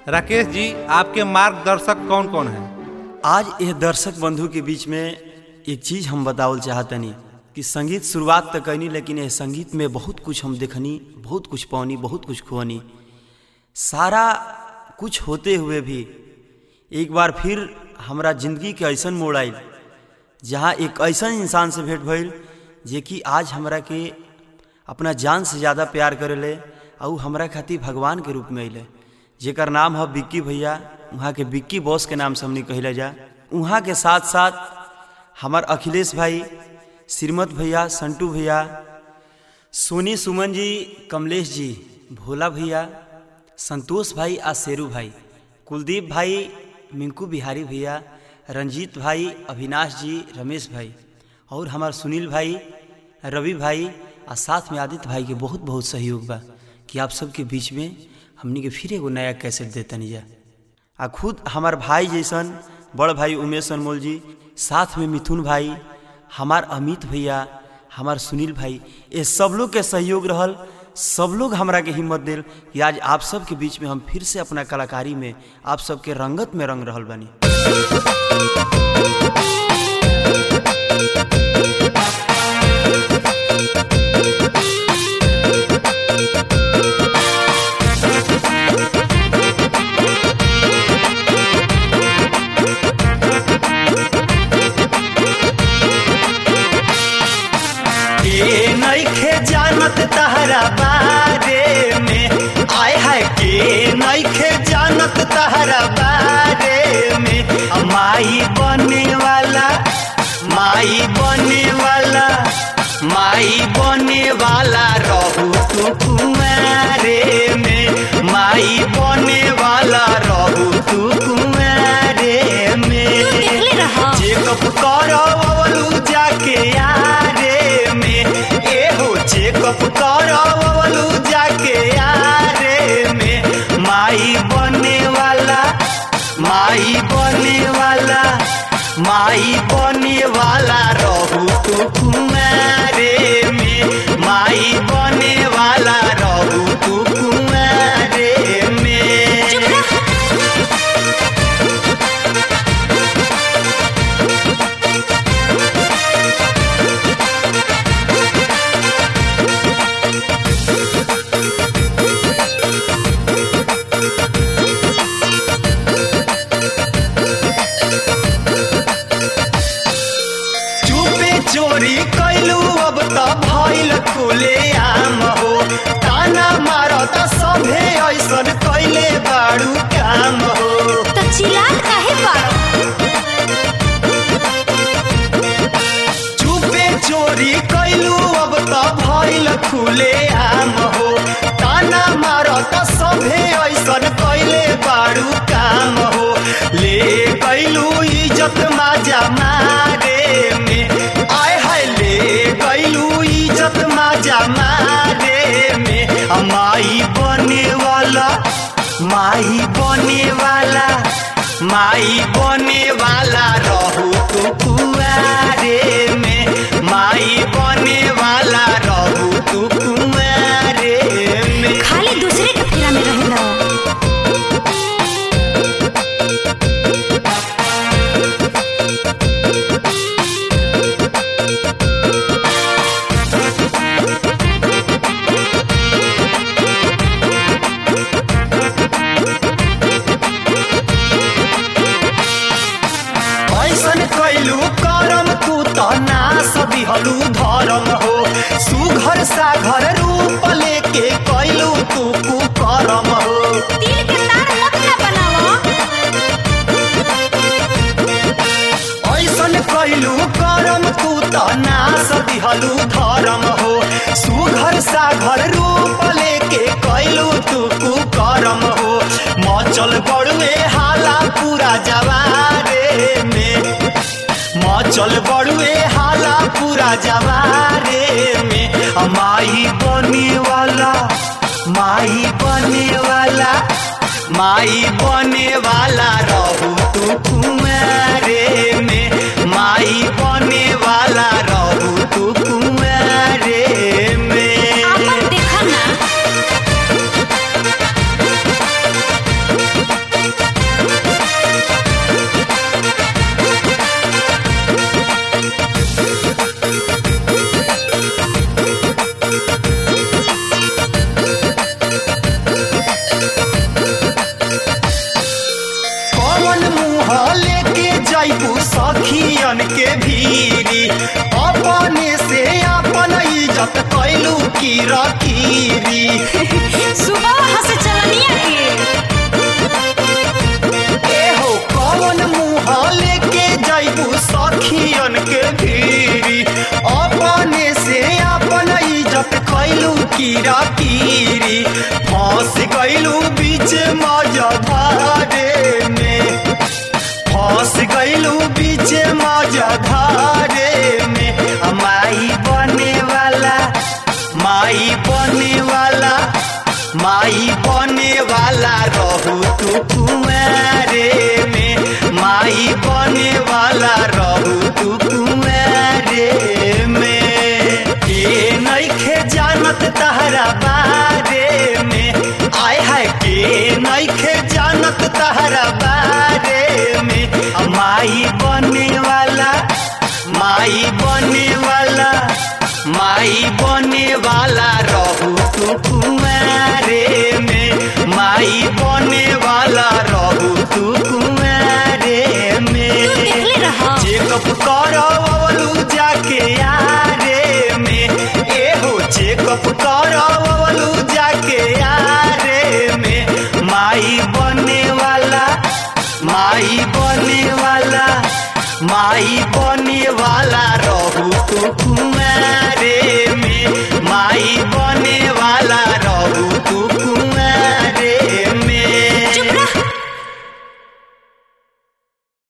राकेश जी आपके मार्गदर्शक कौन कौन हैं आज यह दर्शक बंधु के बीच में एक चीज़ हम बतावल चाहतनी कि संगीत शुरुआत तो कैनी लेकिन यह संगीत में बहुत कुछ हम देखनी बहुत कुछ पौनी बहुत कुछ खुआनी सारा कुछ होते हुए भी एक बार फिर हमरा जिंदगी के ऐसा मोड़ आयल जहाँ एक ऐसा इंसान से भेंट भइल जे कि आज हमरा के अपना जान से ज़्यादा प्यार करेले और हमरा खातिर भगवान के रूप में अइले जेकर नाम है बिक्की भैया वहाँ के बिक्की बॉस के नाम से हमने कहले जा वहाँ के साथ साथ हमार अखिलेश भाई श्रीमत भैया संटू भैया सोनी सुमन जी कमलेश जी भोला भैया संतोष भाई आ शेरू भाई कुलदीप भाई मिंकू बिहारी भैया रंजीत भाई अविनाश जी रमेश भाई और हमार सुनील भाई रवि भाई आ साथ में आदित्य भाई के बहुत बहुत सहयोग बा कि आप सबके बीच में हमनी के फिर एगो नया कैसेट देतनी जा आ खुद हमार भाई जैसन बड़ भाई उमेश अनमोल जी साथ में मिथुन भाई हमार अमित भैया हमार सुनील भाई ये सब लोग के सहयोग रहल सब लोग हमरा के हिम्मत दिल कि आज आप सब के बीच में हम फिर से अपना कलाकारी में आप सबके रंगत में रंग रहल बानी के नइखे जानत तहरा बारे में आय है के नइखे जानत तहरा बारे में आ माई बने वाला माई बने वाला माई बने वाला रहू तू कुमारे में माई बने वाला रहू तू कुमारे में देखले रहा। चेकअप करवलू जाके यारे में एहो चेकअप करवलू जाके यारे में माई बने वाला माई बने वाला माई बने वाला रहू तू कुमारे में माई बने वाला रहू तू कुमारे में चुप रह चुपे चोरी कैलू अब त भइल खुले आम हो ताना मारत सभे ऐसन कैले बाड़ू काम हो तो चिल्लात काहे बाड़ो चुपे चोरी कैलू अब त भइल खुले आम हो ताना मारत सभे ऐसन कैले बाड़ू काम हो ले कैलू इज्जत माजा मारे में आय हाय ले कैलू इज्जत माजा मारे में आ माई बने वाला माई बने वाला माई बने वाला रहू तू कुआरे में माई बने वाला रहू तू कुआरे में खाली दूसरे के फेरा में रहेला ऐसन कैलू करम तू त नास दिहलू धरम हो सुघर साघर रूप लेके कैलू तू कुकरम हो तिल के तार मत ना बनावा ऐसन कैलू करम तू त नास दिहलू धरम हो सुघर साघर रूप लेके कैलू तू कुकरम हो मचल बड़ुए हाला पूरा जवारे में मचल बड़ुए हाला पूरा जवारे में आ माई बने वाला माई बने वाला माई बने वाला रहू तू कुमारे में माई बने वाला रहू तू कुमारे में आपन देखा ना के भीरी अपने से अपन इज्जत कैलू की रकीरी सुबह वहाँ से चलनिया के ए हो कौन मुँह लेके जैबू सखियन के भीरी अपने से अपन इज्जत कैलू की रकीरी फंस गैलू बीच मजधारे में फंस गैलू बीच मजधारे में आ माई बने वाला माई बने वाला माई बने वाला रहू तू कुमारे में माई बने वाला रहू तू कुमारे में के नइखे जानत तहरा बारे में आय हाय के नइखे जानत तहरा बारे में आ माई बने वाला माई बने वाला माई बने वाला रहू तू कुमारे में माई बने वाला रहू तू कुमारे तू में देखले रहा चेकअप करवलू जाके यारे में ए हो चेकअप करवलू जाके यारे में माई बने वाला माई बने वाला माई